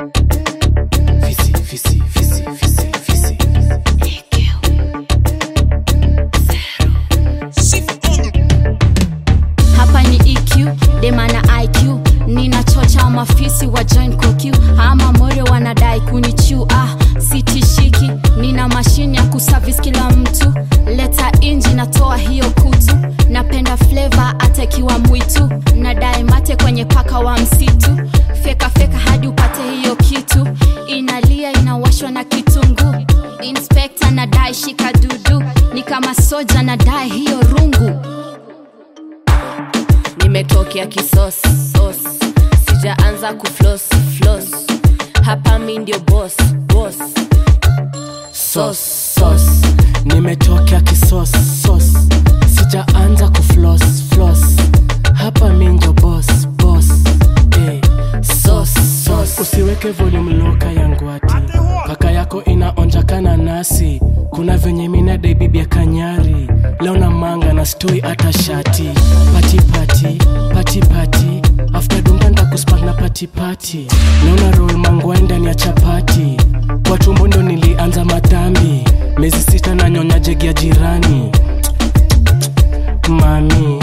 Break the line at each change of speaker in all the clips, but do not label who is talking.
Visi, visi, visi, visi, visi.
hapa ni eq demana iq ninachocha mafisi wa join koq ama more wanadai kunichu ah sitishiki nina mashine ya kusavis kila mtu leta inji natoa hiyo kutu napenda fleva atakiwa mwitu nadai mate kwenye paka wa msitu feka feka hadi upate hiyo kitu inalia inawashwa na kitungu inspekta nadai shika dudu ni kama soja nadai hiyo rungu
nimetokea kisos sos sijaanza kuflos flos hapa mi ndio bos bos
Sos, sos. nimetokea kisos sos sijaanza kuflos flos hapa minjo bos bos eh. sos sos usiweke volume loka ya ngwati paka yako inaonjakana nasi kuna venye minadai bibi ya kanyari leo na manga na stoi hata shati pati pati pati pati after dunga ndakuspak na pati pati naona roll mangwai ndani ya chapati kwa tumbo ndo nilianza madhambi miezi sita na nyonya jegi ya jirani mami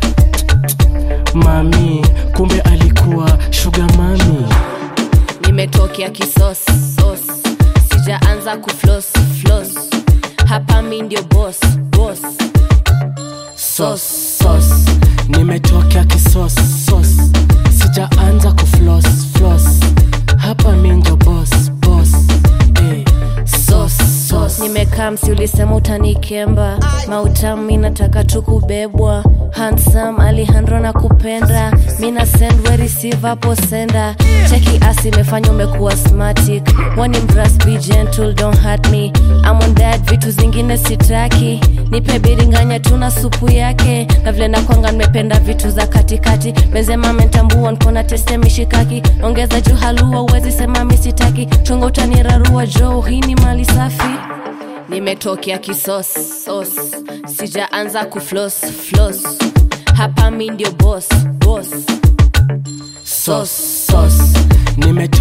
mami kumbe alikuwa shuga mami
nimetokea kisos sos sijaanza kuflos flos hapa mi ndio bos bos
sos sos nimetokea kisos sos sijaanza kuflos flos hapa minjo bos bos eh. sos sos
nimekaa msi ulisema utanikemba mautamu mi nataka tu kubebwa hansam alihandro na kupenda mina send we receive hapo senda cheki asi imefanya umekuwa smartic wani mras be gentle don't hurt me I'm on that vitu zingine sitaki nipe biringanya tu na supu yake na vile nakwanga nimependa vitu za katikati mezema mentambua nkona teste mishikaki ongeza juu halua uwezi sema misitaki chunga utanirarua jo hii ni mali safi nimetokea kisos sos sijaanza kuflos flos hapa mi ndio bos bos
sos sos nimetokea